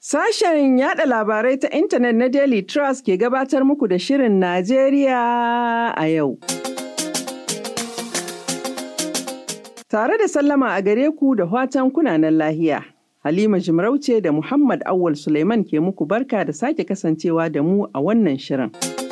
Sashen yada labarai ta intanet na Daily Trust ke gabatar muku da Shirin Najeriya a yau. Tare da sallama a gare ku da watan kunanan lahiya. Halima Jimarauce da Muhammad Awal Suleiman ke muku barka da sake kasancewa da mu a wannan shirin.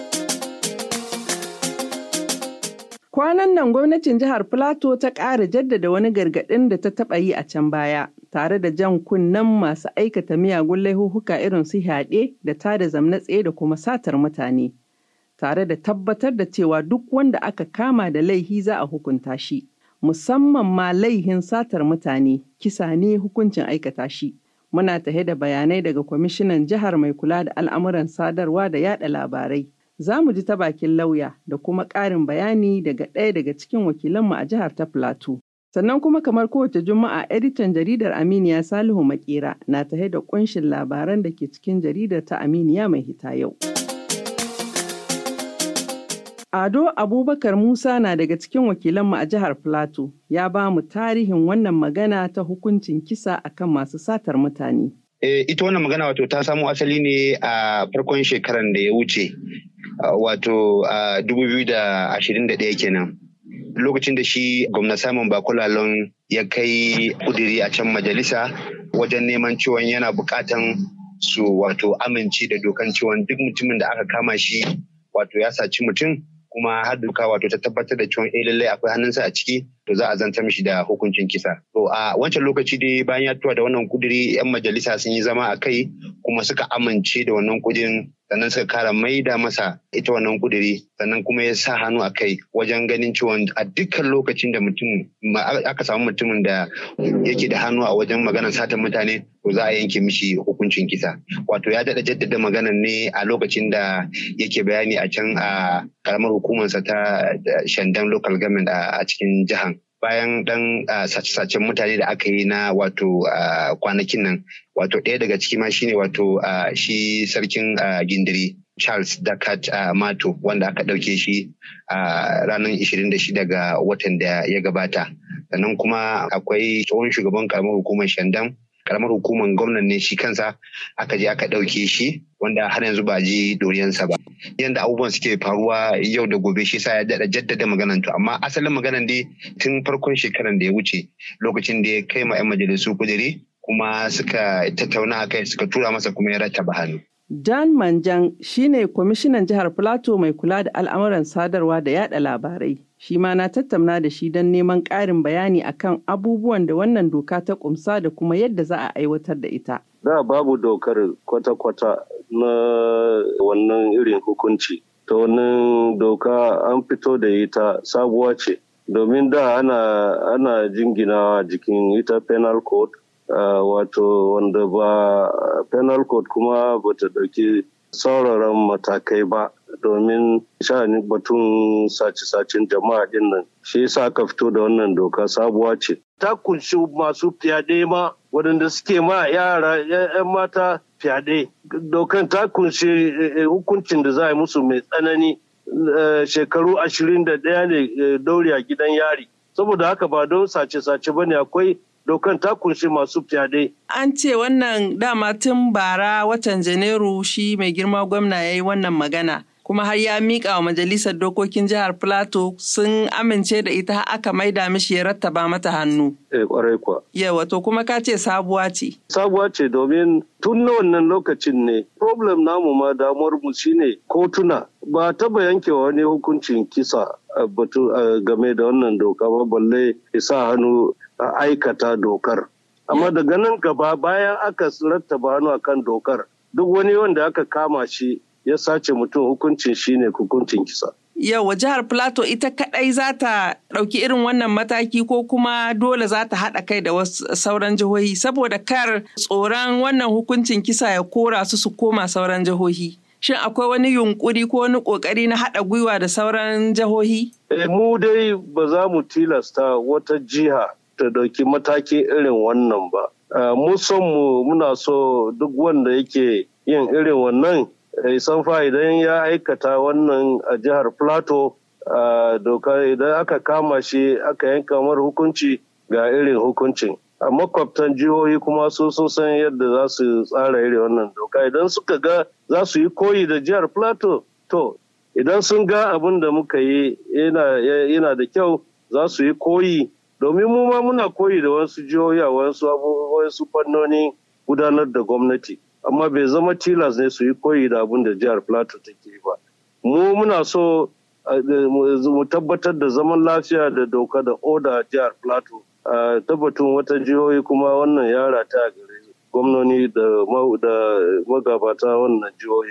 Kwanan nan gwamnatin jihar Filato ta ƙara jaddada wani gargaɗin da ta taɓa yi a can baya, tare da jan kunnen masu aikata miyagun laihuhuka irin su yaɗe da tada zamna tsaye da kuma satar mutane, tare da tabbatar da cewa duk wanda aka kama da laihi za a hukunta shi, musamman ma laihin satar mutane, kisa ne hukuncin aikata shi. Muna tahe da bayanai daga kwamishinan jihar mai kula da al'amuran sadarwa da yada labarai. za mu ji ta bakin lauya da kuma ƙarin bayani daga ɗaya daga cikin wakilanmu a jihar ta Plateau. Sannan kuma kamar kowace juma'a editan jaridar Aminiya Salihu Makera na tahe da ƙunshin labaran da ke cikin jaridar ta Aminiya mai hita yau. Ado Abubakar Musa na daga cikin wakilanmu a jihar Plateau ya ba mu tarihin wannan magana ta hukuncin kisa akan masu satar mutane. E, ita wannan magana wato ta samo asali ne a farkon shekaran da ya wuce wato a 2021 kenan lokacin da shi gwamna Simon Bakulalon ya kai kudiri a can majalisa wajen neman ciwon yana bukatan su wato amince da dokan ciwon duk mutumin da aka kama shi wato ya saci mutum kuma har doka wato ta tabbatar da cewa eh lallai akwai hannunsa a ciki to za a zanta mishi da hukuncin kisa. To a wancan lokaci dai bayan ya tuwa da wannan kuduri yan majalisa sun yi zama a kai kuma suka amince da wannan kudirin sannan suka kara maida masa ita wannan kuduri sannan kuma ya sa hannu a kai wajen ganin cewa a dukkan lokacin da mutum aka samu mutumin da yake da hannu a wajen maganar satan mutane to za a yanke mishi hukuncin kisa wato ya daɗa jaddada maganar ne a lokacin da yake bayani a can a karamar hukumarsa ta shandan local government a cikin jihar bayan dan sace-sacen mutane da aka yi na wato kwanakin nan wato ɗaya daga ciki ma shine wato shi sarkin gindiri Charles Dakat Mato wanda aka ɗauke shi a ranar 26 ga watan da ya gabata sannan kuma akwai tsohon shugaban karamar hukumar shandam karamar hukumar gwamnan ne shi kansa aka je aka ɗauke shi wanda har yanzu ba ji doriyansa ba yadda abubuwan suke faruwa yau da gobe shi sa ya daɗa jaddada maganan to amma asalin maganan dai tun farkon shekaran da ya wuce lokacin da ya kai ma 'yan majalisu kudiri kuma suka tattauna kai suka tura masa kuma ya rattaba hannu. Dan Manjan shine kwamishinan jihar Plateau mai kula da al'amuran sadarwa da yada labarai. Shi ma na tattauna da shi don neman ƙarin bayani akan abubuwan da wannan doka ta kumsa da kuma yadda za a aiwatar da ita. Da babu dokar kwata-kwata na wannan irin hukunci. Ta wannan doka an fito da ita sabuwa ce. Domin da ana, ana jinginawa jikin ita penal code uh, wato wanda ba penal code kuma bata ɗauki sauraron matakai ba domin sha'anin batun sace-sacen jama'a din nan shi yasa aka fito da wannan doka sabuwa ce ta kunshi masu fyaɗe ma waɗanda suke ma yara 'yan mata fyaɗe dokan ta kunshi hukuncin da za a yi musu mai tsanani shekaru ashirin da ɗaya ne daure a gidan yari saboda haka ba don sace-sace ba ne akwai dokan ta kunshi masu fyaɗe. An ce wannan dama tun bara watan Janairu shi mai girma gwamna ya yi wannan magana. Kuma har ya miƙa wa majalisar dokokin jihar Plateau sun amince da ita aka maida mishi ya rattaba mata hannu. Eh kwarai kuwa. Yawa to kuma ka ce sabuwa ce. Sabuwa ce domin tun na wannan lokacin ne problem namu ma damuwar mu shine kotuna ba taba yanke wani hukuncin kisa batu game da wannan doka ba balle isa hannu a aikata dokar. Amma daga nan gaba bayan aka rattaba hannu akan dokar duk wani wanda aka kama shi ya sace mutum hukuncin shi ne hukuncin kisa. Yau jihar Plateau ita kadai za ta ɗauki irin wannan mataki ko kuma dole za ta haɗa kai da wasu sauran jihohi saboda kar tsoron wannan hukuncin kisa ya kora su su koma sauran jihohi. Shin akwai wani yunkuri ko wani ƙoƙari na haɗa gwiwa da sauran jihohi? E, mu dai ba za mu tilasta wata jiha ta ɗauki mataki irin wannan ba. Mu son mu muna so duk wanda yake yin irin wannan san fa idan ya aikata wannan a jihar Plateau doka idan aka kama shi aka yanka mar hukunci ga irin hukuncin a makwabtan jihohi kuma su sun san yadda za su tsara irin wannan doka idan suka ga za su yi koyi da jihar plateau to idan sun ga abin da muka yi yana da kyau za su yi koyi domin mu ma muna koyi da wasu jihohi a wasu fannoni gudanar da gwamnati amma bai zama tilas ne su yi koyi da abin da jihar plateau take ba mu muna so mu tabbatar da zaman lafiya da doka da oda a jihar plateau a tabbatun wata jihohi kuma wannan yara ta gare gwamnoni da magabata wannan jihohi.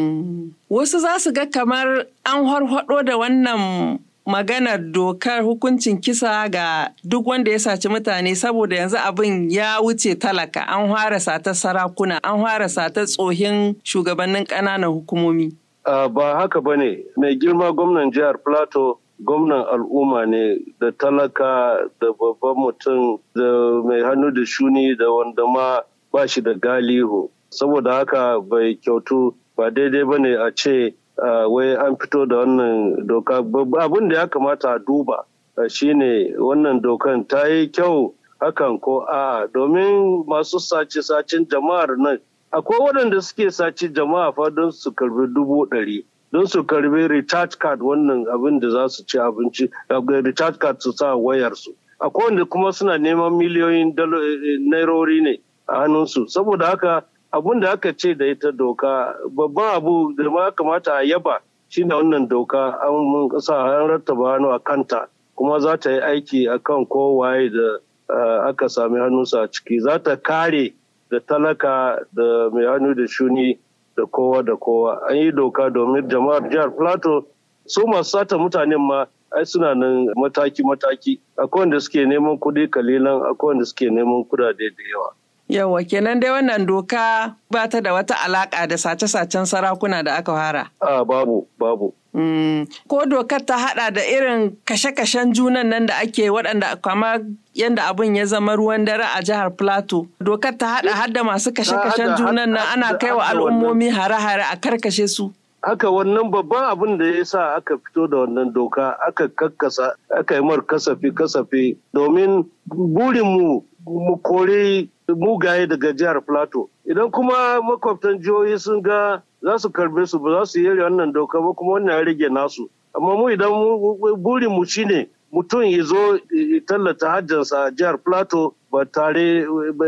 Wasu za su ga kamar an harhaɗo da wannan maganar dokar hukuncin kisa ga duk wanda ya saci mutane saboda yanzu abin ya wuce talaka an fara sata sarakuna an fara sata tsohin shugabannin ƙananan hukumomi. ba haka ba ne mai girma gwamnan jihar plateau gwamnan al'umma ne da talaka da babban mutum da mai hannu da shuni da wanda ma ba shi da galihu saboda haka bai kyautu ba daidai ba ne a ce wai an fito da wannan doka abin da ya kamata a duba shine wannan dokan ta yi kyau hakan ko a domin masu sace-sacen jama'ar nan akwai waɗanda suke sace jama'a fa don su karbi dubu ɗari don su karbi recharge card wannan abin da za su ci abinci recharge card su sa wayarsu akwai wanda kuma suna neman miliyoyin nairori ne a hannunsu saboda haka abun da aka ce da ita doka babban abu da ma kamata a yaba shine wannan doka an sa an rattaba hannu a kanta kuma za ta yi aiki akan kowaye da aka sami hannunsa a ciki za ta kare da talaka da mai hannu da shuni da kowa da kowa an yi doka domin jama'ar jihar plateau su masu sata mutanen ma ai suna nan mataki-mataki akwai wanda suke neman kuɗi kalilan akwai wanda suke neman kudade da yawa Yawa kenan dai wannan doka ba ta da wata alaka da sace-sacen sarakuna da aka fara. A babu, babu. Mm. Ko dokar ta hada da irin kashe-kashen junan nan da ake waɗanda kama yadda abin ya zama ruwan dare a jihar Plateau. Dokar ta hada hadda masu kashe-kashen junan nan ana kai wa al'ummomi hare-hare a karkashe su. Haka wannan babban abin da ya sa aka fito da wannan doka aka kakkasa aka yi mar kasafi kasafi domin burinmu mu kore mugaye daga jihar Plateau. Idan kuma makwabtan jihohi sun ga za su karbe su ba za su yi wannan doka ba kuma wannan ya rage nasu. Amma mu idan burin mu shine mutum ya zo tallata hajjansa a jihar Plateau ba tare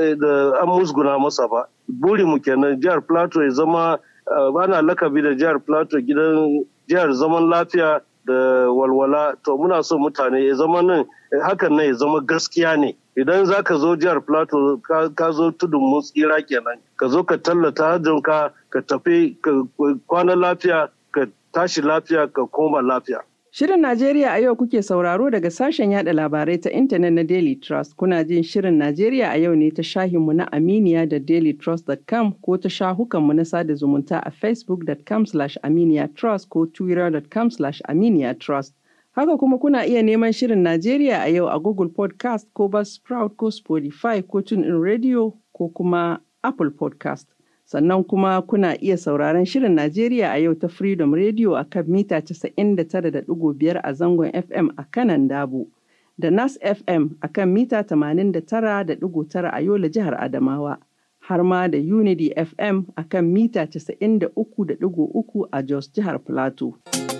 da an musguna masa ba. Burin mu kenan jihar Plateau ya zama ana lakabi da jihar Plateau gidan jihar zaman lafiya da walwala to muna so mutane ya zama nan hakan nan ya zama gaskiya ne idan za ka zo jihar plateau ka zo tudun mun tsira kenan ka zo ka tallata hajjinka ka tafi ka kwana lafiya ka tashi lafiya ka koma lafiya Shirin Najeriya a yau kuke sauraro daga sashen yada labarai ta intanet na Daily Trust. Kuna jin Shirin Najeriya a yau ne ta shahinmu na Aminiya da dailytrust.com ko ta shahukanmu na sada zumunta a facebook.com aminiya trust ko twitter.com aminiya trust. Haka kuma kuna iya neman Shirin Najeriya a yau a Google Podcast ko Buzzsprout ko Spotify ko TuneIn Radio ko kuma Apple Podcast. sannan kuma kuna iya sauraron Shirin Najeriya a yau ta Freedom Radio a kan mita 99.5 a zangon FM a kanan Dabo, da Nas FM a kan mita 89.9 a Yola jihar Adamawa, har ma da Unity FM a kan mita 93.3 a Jos jihar Plateau.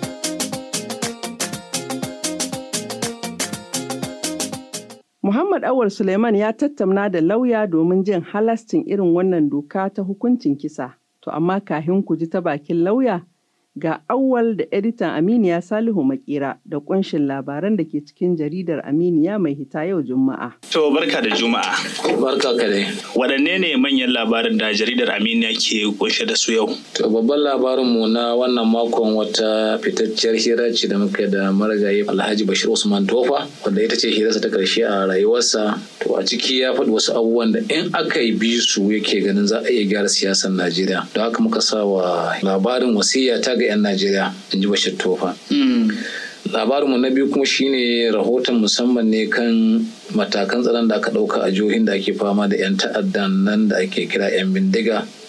Muhammad Awar Suleiman ya tattauna da lauya domin jin halastin irin wannan doka ta hukuncin kisa. To amma kahin ku ji ta bakin lauya ga awwal da editan Aminiya Salihu Makera da kunshin labaran da ke cikin jaridar Aminiya mai hita yau Juma'a. To barka da Juma'a. Barka ka dai. Waɗanne ne manyan labaran da jaridar Aminiya ke kunshe da su yau? To babban labarin mu na wannan makon wata fitacciyar hira ce da muka da marigayi Alhaji Bashir Usman Tofa wanda ita ce hirarsa ta karshe a rayuwarsa. To a ciki ya faɗi wasu abubuwan da in aka yi bi su yake ganin za a iya gyara siyasar Najeriya. Don haka muka sa wa labarin wasiya ta ga 'yan Najeriya in ji Bashir Tofa. Labarinmu na biyu kuma shine rahoton musamman ne kan matakan tsaron da aka ɗauka a jihohin da ake fama da 'yan ta'addan nan da ake kira 'yan bindiga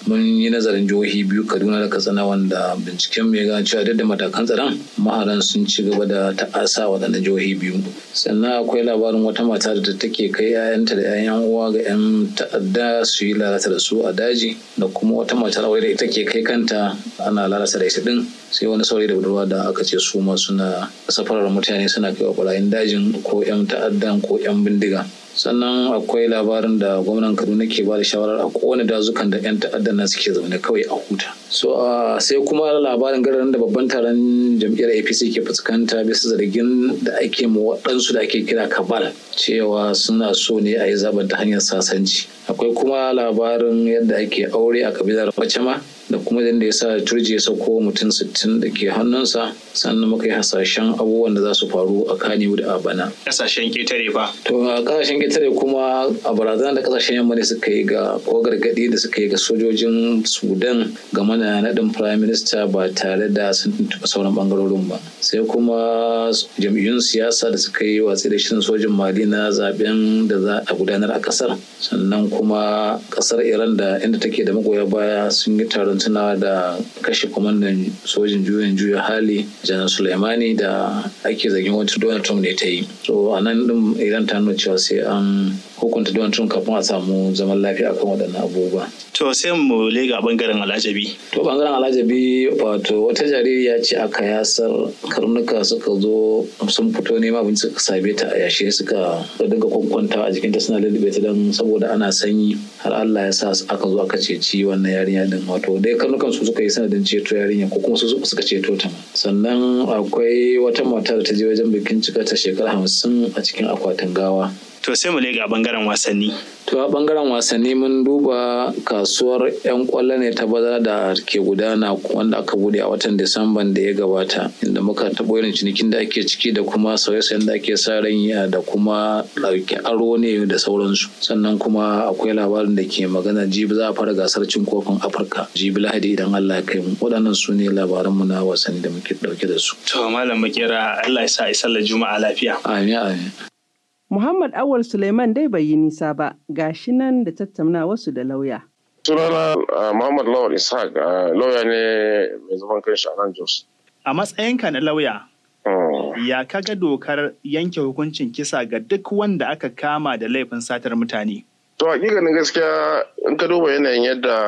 mun yi nazarin jihohi biyu kaduna da katsina wanda binciken mai gane cewa duk da matakan tsaron maharan sun ci gaba da ta'asa waɗannan jihohi biyu sannan akwai labarin wata mata da take kai 'ya'yanta da 'ya'yan uwa ga 'yan ta'adda su yi lalata da su a daji da kuma wata matar aure da ita ke kai kanta ana lalata da ita din sai wani saurayi da budurwa da aka ce su ma suna safarar mutane suna kai wa barayin dajin ko 'yan ta'addan ko 'yan bindiga sannan akwai labarin da gwamnan kaduna ke ba da shawarar a kowane dazukan da 'yan ta'addan nan suke zaune kawai a huta so sai kuma labarin garin da babban taron jam'iyyar apc ke fuskanta bisa zargin da ake ma waɗansu da ake kira kabal cewa suna so ne a yi zaben ta hanyar sasanci akwai kuma labarin yadda ake aure a kabilar bacama da kuma yadda ya sa turji ya sauko mutum sittin da ke hannunsa sannan muka yi hasashen abubuwan da za su faru a kaniwu da a bana. Kasashen ketare fa. To a kasashen ketare kuma a barazana da kasashen yamma ne suka yi ga ko gargaɗi da suka yi ga sojojin Sudan game da naɗin Prime Minister ba tare da sun tuntuɓa sauran ɓangarorin ba. Sai kuma jam'iyyun siyasa da suka yi watsi da shirin sojin Mali na zaben da za a gudanar a ƙasar. Sannan kuma ƙasar Iran da inda take da magoya baya sun yi taron tunawa da kashe kwamandan sojin juyin juya hali janar Sulaimani da ake zargin wata Donald Trump ne ta yi. So a nan din Iran ta nuna cewa sai an hukunta Donald Trump kafin a samu zaman lafiya akan waɗannan abubuwa. To sai mu lega bangaren alajabi. To bangaren alajabi wato wata jaririya ce aka yasar karnuka suka zo sun fito nema abinci suka same ta a yashe suka dinga kwankwanta a jikinta suna lullube ta don saboda ana sanyi har Allah ya sa aka zo aka ceci wannan yarinya din wato dai karnukan su suka yi sanadin ceto yarinya ko kuma su suka ceto ta sannan akwai wata mata da ta je wajen bikin cika ta shekara hamsin a cikin akwatin gawa To sai mu lega bangaren wasanni. To a bangaren wasanni mun duba kasuwar 'yan kwallo ne ta bazara da ke gudana wanda aka bude a watan Disamban da ya gabata inda muka taɓo irin cinikin da ake ciki da kuma sauye-sauyen da ake sa ran da kuma ɗauki aro ne da sauransu. Sannan kuma akwai labarin da ke magana jibi za a fara gasar cin kofin Afirka jibi Lahadi idan Allah ya kai mu. Waɗannan su ne labaranmu na wasanni da muke ɗauke da su. To malam makera Allah ya sa a sallar juma'a lafiya. Amin amin. Muhammad Awal Suleiman dai bai yi nisa ba, gashi nan da tattauna wasu da lauya. Sunana Muhammad Lawal Ishaq lauya ne mai zaman kanshi a nan Jos. A matsayinka na lauya, ya kaga dokar yanke hukuncin kisa ga duk wanda aka kama da laifin satar mutane? To hakikanin gaskiya in ka duba yanayin yadda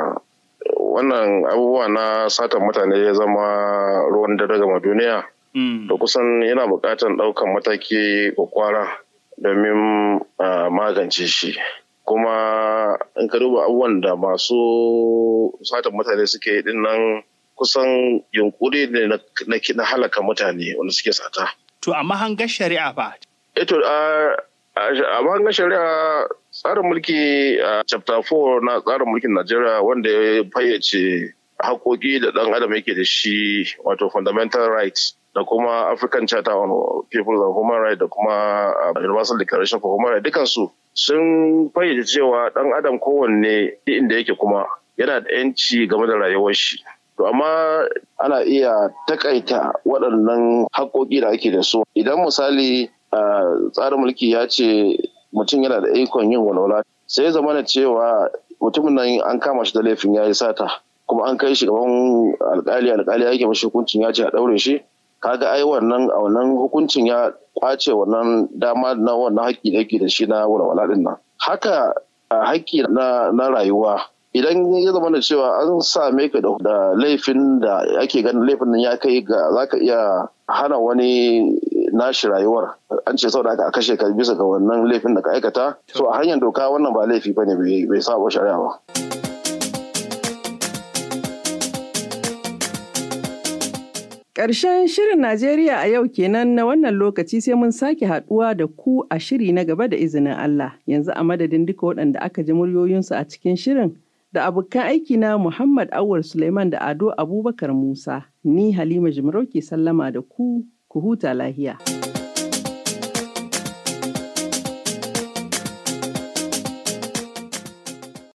wannan abubuwa na satar mutane ya zama ruwan dare gama duniya. Da kusan yana buƙatar ɗaukan mataki kwakwara. domin magance shi kuma in ka duba abubuwan da masu satan mutane suke yi nan kusan yunkuri ne na halaka mutane wanda suke sata. To amma hangar shari'a fa? Eto a hangar shari'a tsarin mulki a chapter 4 na tsarin mulkin Najeriya wanda ya fayyace haƙoƙi da ɗan adam yake da shi wato fundamental rights da kuma African Charter on People and Human Rights da kuma Universal Declaration for Human Rights dukansu sun fayyace cewa ɗan adam kowanne inda yake kuma yana da 'yanci game da rayuwar shi. To amma ana iya takaita waɗannan haƙoƙi da ake da su. Idan misali tsarin mulki ya ce mutum yana da ikon yin walwala sai ya zama cewa mutumin nan an kama shi da laifin ya yi sata kuma an kai shi gaban alkali alkali ya yake mashi hukuncin ya ce a ɗaure shi kaga ai wannan a wannan hukuncin ya kwace wannan dama na wannan haƙƙi da yake da shi na walwala din nan haka haƙƙi na na rayuwa idan ya zama da cewa an same ka da laifin da ake ganin laifin nan ya kai ga zaka iya hana wani nashi rayuwar an ce sau da aka kashe ka bisa ga wannan laifin da ka aikata so a hanyar doka wannan ba laifi bane bai saba shari'a ba Ƙarshen shirin Najeriya a yau kenan na wannan lokaci sai mun sake haɗuwa da ku a shiri na gaba da izinin Allah. Yanzu a madadin duka waɗanda aka ji muryoyinsu a cikin shirin da abokan aiki na Muhammad Awul Suleiman da Ado Abubakar Musa. Ni Halima Jimarau ke sallama da ku, ku huta lahiya.